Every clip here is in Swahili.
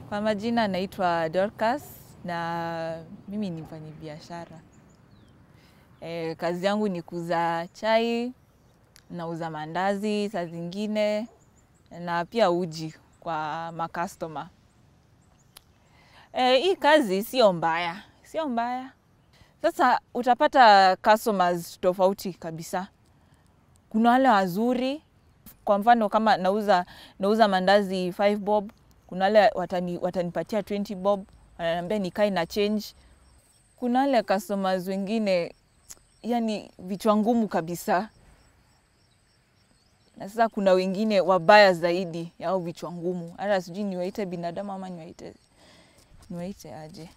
Kwa majina naitwa Dorcas na mimi ni mfanyabiashara. E, kazi yangu ni kuuza chai, nauza mandazi saa zingine na pia uji kwa makastoma. E, hii kazi sio mbaya, sio mbaya. Sasa utapata customers tofauti kabisa. Kuna wale wazuri, kwa mfano kama nauza, nauza mandazi 5 bob, kuna wale watani, watanipatia 20 bob, wananiambia nikae na change. Kuna wale customers wengine yani vichwa ngumu kabisa, na sasa kuna wengine wabaya zaidi yao vichwa ngumu, hata sijui niwaite binadamu ama niwaite niwaite aje.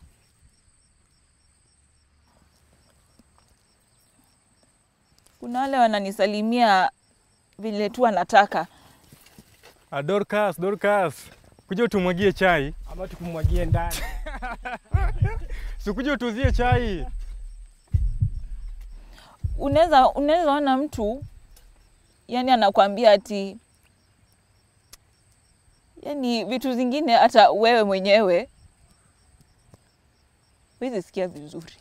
Kuna wale wananisalimia vile tu wanataka. Ah, Dorcas, Dorcas, kuja utumwagie chai. ama tukumwagie ndani. Sikuja utuzie chai. Unaweza unaweza ona mtu yani anakwambia ati yani vitu zingine hata wewe mwenyewe huwezi sikia vizuri.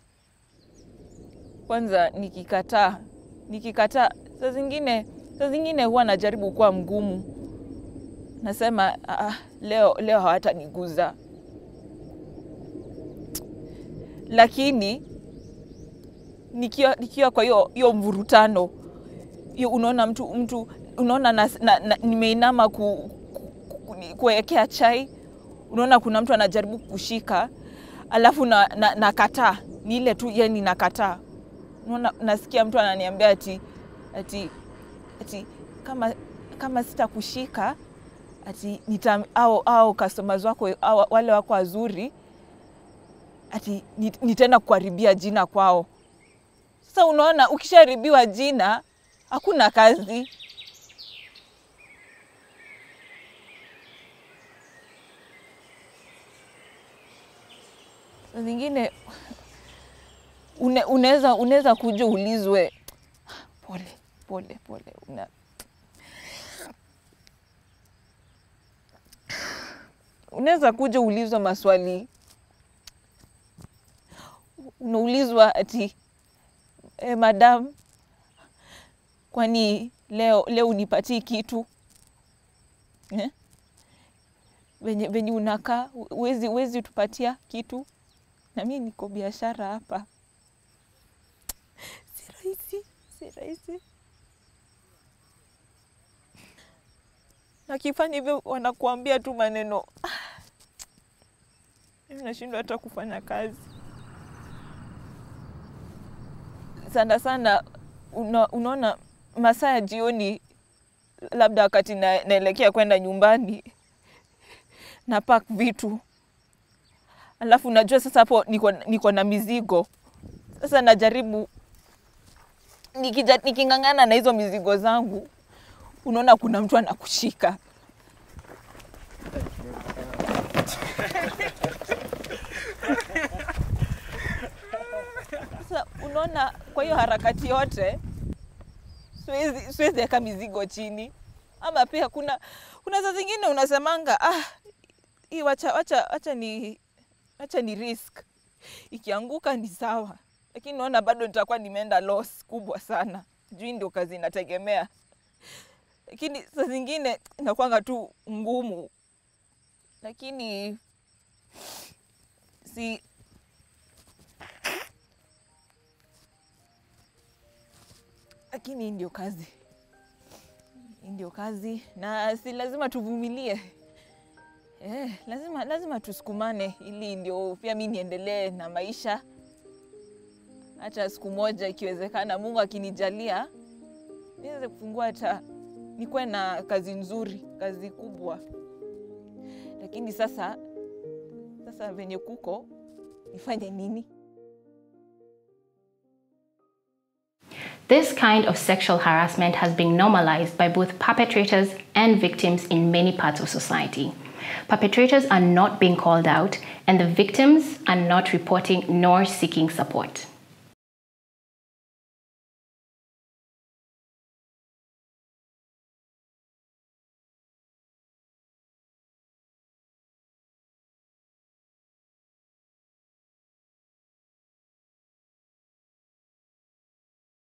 Kwanza nikikataa nikikataa, saa zingine saa zingine huwa najaribu kuwa mgumu, nasema ah, leo leo hawataniguza, lakini nikiwa, nikiwa kwa hiyo hiyo mvurutano hiyo, unaona mtu mtu unaona na, na, na, nimeinama ku, ku, ku, ni- kuwekea chai, unaona kuna mtu anajaribu kushika, alafu na, na, nakataa ni ile tu yani nakataa. Unaona, nasikia mtu ananiambia ati, ati, ati kama, kama sitakushika ati nita, au, au customers wako au, wale wako wazuri ati nit- nitaenda kuharibia jina kwao. Sasa unaona, ukishaharibiwa jina hakuna kazi. Saa zingine une- unaweza unaweza kuja ulizwe pole pole pole, una, unaweza kuja ulizwa maswali, unaulizwa ati e, madam, kwani leo leo unipatii kitu eh? venye, venye unakaa uwezi, uwezi tupatia kitu, na mi niko biashara hapa, si rahisi, si rahisi. Nakifanya hivyo wanakuambia tu maneno ah, mimi nashindwa hata kufanya kazi sana sana. Una, unaona masaa ya jioni, labda wakati na, naelekea kwenda nyumbani na pack vitu, alafu najua sasa hapo niko, niko na mizigo sasa, najaribu nikija, niking'ang'ana na hizo mizigo zangu, unaona kuna mtu anakushika Sasa unaona, kwa hiyo harakati yote siwezi siwezi weka mizigo chini, ama pia kuna kuna saa zingine unasemanga ah, hii wacha, wacha, wacha ni wacha ni risk, ikianguka ni sawa, lakini naona bado nitakuwa nimeenda loss kubwa sana, juu ndio kazi inategemea, lakini saa zingine inakwanga tu ngumu, lakini si lakini hii ndio kazi, hii ndio kazi, na si lazima tuvumilie. Eh, lazima lazima tusukumane, ili ndio pia mi niendelee na maisha. Hata siku moja ikiwezekana, Mungu akinijalia, niweze kufungua hata nikuwe na kazi nzuri, kazi kubwa. Lakini sasa sasa venye kuko, nifanye nini? This kind of sexual harassment has been normalized by both perpetrators and victims in many parts of society. Perpetrators are not being called out, and the victims are not reporting nor seeking support.